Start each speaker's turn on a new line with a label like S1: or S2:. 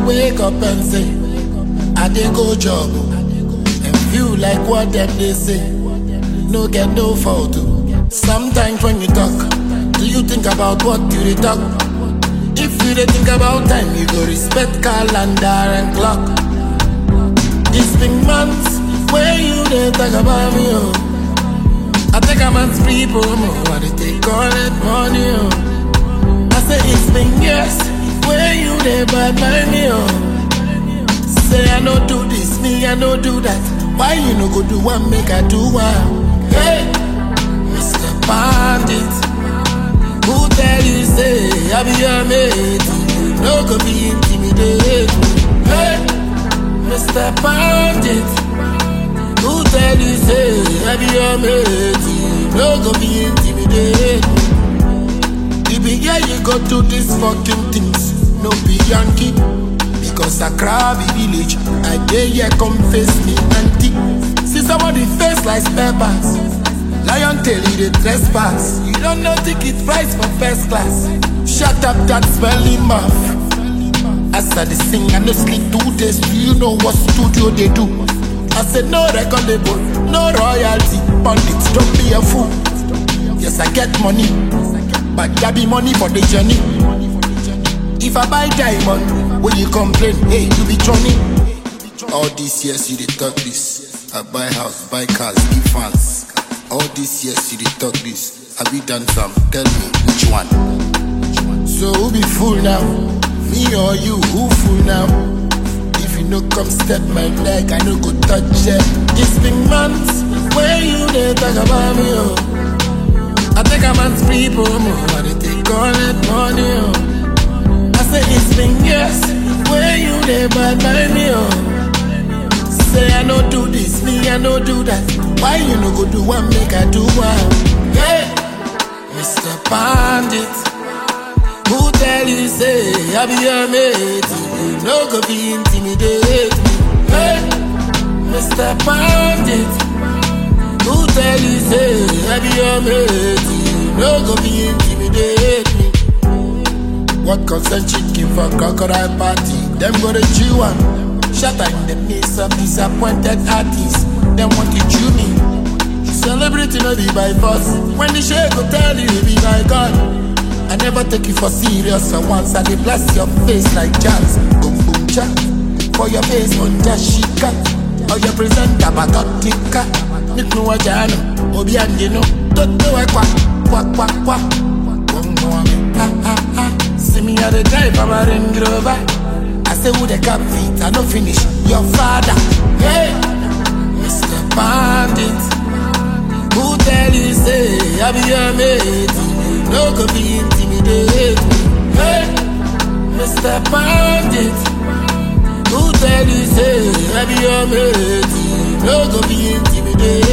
S1: wake up and say, I dey go job. And feel like what them they say. No get no fault. Sometimes when you talk, do you think about what you dey talk? If you dey think about time, you go respect calendar and clock. It's been months where you dey talk about me, oh. I think I'm at people, oh. I dey take all that money, oh. I say it's been years where you dey bad by me, oh. Say I no do this, me I no do that. Why you no go do one, make I do one? Hey, Mr. Bandit, who tell you say I be your mate? You no go be intimidate me. Hey, Mr. Bandit, who tell you say I be your mate? You no go be intimidate me. You be here, you go do these fucking things. No be Yankee. Because Accra be village. I dare here come face me auntie. See somebody face like peppers. Lion tail, you the trespass. You don't know ticket price for first class. Shut up that smelly mouth. As I dey sing, I no sleep two days. Do you know what studio they do? I said no record label, no royalty. Pundits, don't be a fool. Yes, I get money, but that be money for the journey. If I buy diamond, will you complain? Hey, you be Johnny. All these years you dey talk this. I buy house, buy cars, give fans. All these years you dey talk this. Have you done some? Tell me which one. So who be fool now? Me or you? Who fool now? If you no come step my leg, I no go touch it. It's been months where you dey talk about me, oh. I think I'm at people, oh. I dey take all that money, oh. I say it's been years where you dey bad by me, oh. Say I no do this, me I no do that. Why you no go do one, make I do one? Hey, Mr. Bandit, who tell you say I be your mate? You no go be intimidate me. Hey, Mr. Bandit, who tell you say I be your mate? You no go be intimidate me. What concern chicken for crocodile party? Them go to chew am. Shatter in the midst of disappointed artists. Them want to chew me. Celebrating no be by force. When the shake go tell you be by God. I never take you for serious. For once I dey bless your face like jazz. Boom boom cha. For your face on Jashika. Or your presenter Batotika. Niknu wajano. Obi andino. Toto wa kwa. Kwa kwa kwa. Bongo wa me. Ha ha ha. See me at the drive of a Range Rover. I say who the cap feet, I no finish. Your father, hey, Mr. Bandit. Who tell you say I be your mate? You no go be intimidate me. Hey, Mr. Bandit. Who tell you say I be your mate? You no go be intimidate